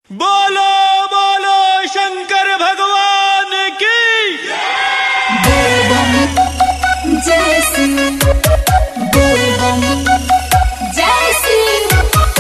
बोलो बोलो शंकर भगवान की बोल बम जय सिंह बोल बम जय सिंह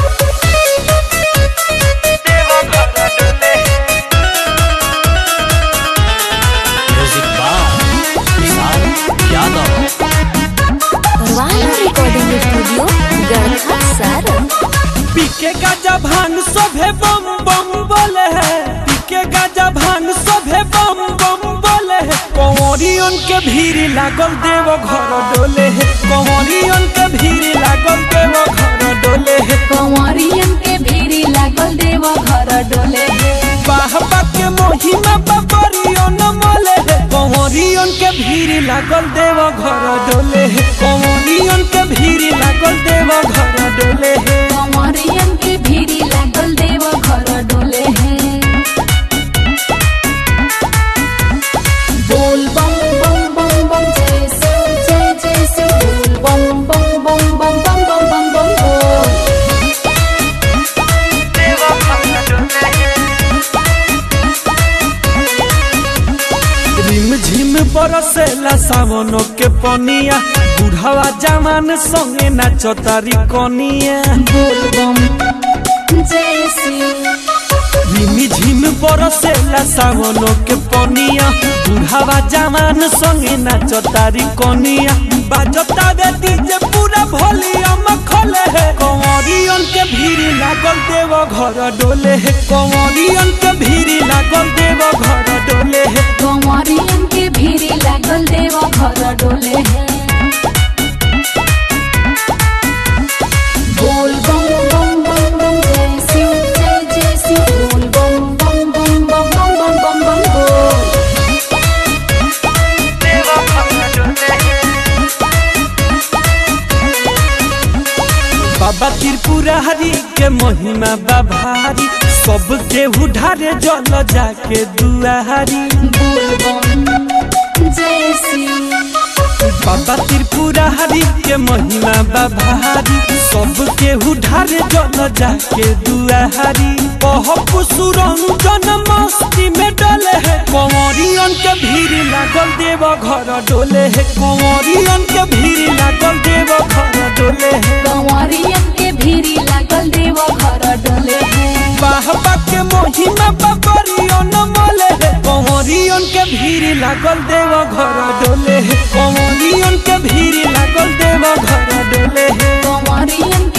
म्यूजिक बार विशाल यादव वाला रिकॉर्डिंग स्टूडियो गढ़ा सारा पीके गाजा भांग सभे बम बम बोले है पीके गाजा भांग सभे बम बम बोले है कंवरियन के भीड़ लागल देव घर डोले है कंवरियन के भीड़ लागल देव घर डोले है कंवरियन के भीड़ी लागल देव घर डोले बाहबा के महिमा बबरियन मोले है कंवरियन के भीड़ लागल देव घर डोले है कंवरियन के भीड़ लागल देव घर डोले है कंवरियन के भीड़ी लागल देव घर डोले है बोल बम बम बम बम जय सिंह जय जय सिंह बोल बम बम बम बम बम बम बम बम बोल रिम झिम बरसेला सावनो के पनिया बुढ़ावा जवान संगे नाचतारी कनिया बोल बम जय सिंह रिम झिम बरसेला सावनो के पनिया बुढ़ावा जवान संगे नाचतारी कनिया बाजता रे डीजे पूरा वॉल्यूम खोले है कंवरियन के भीड़ लागल देव घर डोले है कंवरियन के भीड़ लागल देव घर डोले है कंवरियन के भीड़ी लागल देव घर डोले है बोल बम बम बम बम जय शिव जय जय शिव बोल बम बम बम बम बम बम बम बम बोल बाबा त्रिपुरारी के महिमा बाभारी सब केहू ढारे जल जाके दुआरी बोल बम जय शिव बाबा त्रिपुरारी के महिमा बाभारी सब केहू ढारे जल जाके दुआरी कहप सुरंजन मस्ती में डले है कंवरियन के भीड़ लागल देव घर डोले है कंवरियन के भीड़ लागल देव घर डोले है कंवरियन के भीड़ी लागल देव घर डोले है बाहबा के महिमा बबरियन मोले है कंवरियन के भीड़ लागल देव घर डोले है कंवरियन के भीड़ लागल देव घर डोले है कंवरियन के